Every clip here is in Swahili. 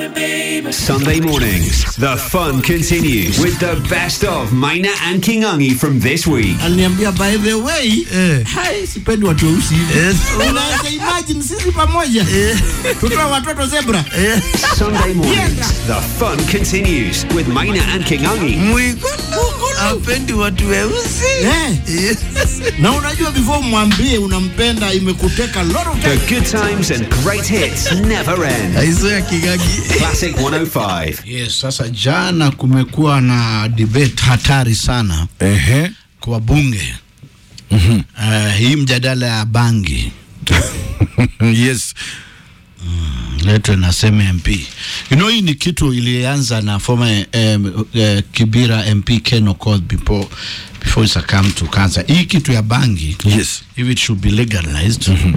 Sunday mornings, the fun continues with the best of Maina and Kingangi from this week. aliniambia by the way hai sipendi watu weusi hivi unaweza imagine sisi pamoja tutoa watoto zebra Sunday mornings, the fun continues with Maina and Kingangi. apendi watu weusi Eh. na unajua before mwambie unampenda imekuteka lot of The time. good times and great hits never end. aizo ya kigagi Classic 105. Yes, sasa jana kumekuwa na debate hatari sana ehe kwa bunge mm-hmm. uh, hii mjadala ya bangi yes letwe na seme MP. You know, hii ni kitu ilianza na former um, uh, Kibira MP Ken Okoth before before it succumbed to cancer. Hii kitu ya bangi yes if it should be legalized mm-hmm.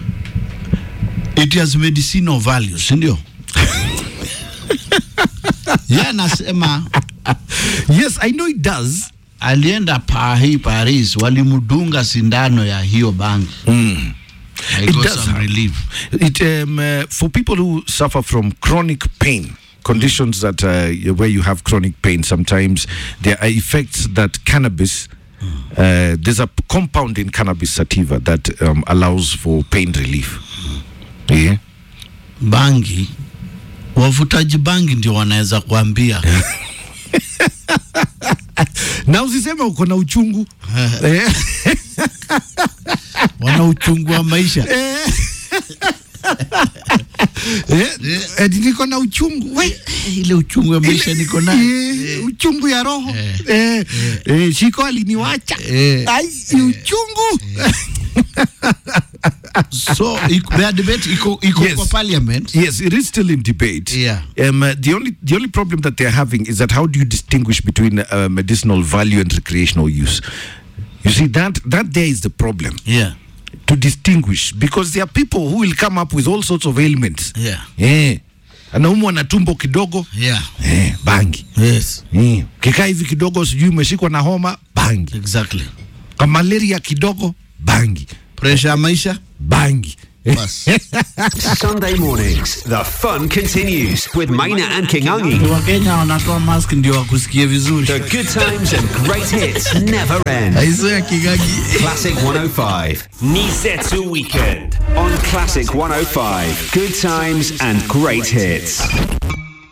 it has medicinal value, si ndio? Yeye anasema yes i know it does alienda Paris, Paris walimdunga sindano ya hiyo bangi mm. I It got does some have- relief. it um, uh, for people who suffer from chronic pain conditions that uh, where you have chronic pain sometimes there are effects that cannabis uh, there's a compound in cannabis sativa that um, allows for pain relief yeah bangi wavutaji bangi ndio wanaweza kuambia na usiseme uko na uchungu Eh. wana uchungu wa maisha Eh, eti niko na uchungu we ile uchungu wa maisha niko nayo Eh, uchungu ya roho Eh. eh, eh, shiko aliniwacha Eh. ai ni uchungu so iko- their debate iko iko Yes. kwa parliament Yes, it is still in debate. Yeah. Um, uh, the only the only problem that they're having is that how do you distinguish between uh, medicinal value and recreational use? You see that that there is the problem yeah to distinguish because there are people who will come up with all sorts of ailments. yeah Eh. Anaumwa na tumbo kidogo. yeah Eh, bangi. yes Eh. Kikaa hivi kidogo sijui umeshikwa na homa, bangi. exactly Kama malaria kidogo, bangi. pressure ya maisha Bangi. bas Sunday mornings, the fun continues with Maina and Kingangi. wakenya wanatoa mask ndio wakusikie vizuri The good times and great hits never end. aizo ya kigagi Classic 105. Nisetsu Weekend on Classic 105. Good times and great hits.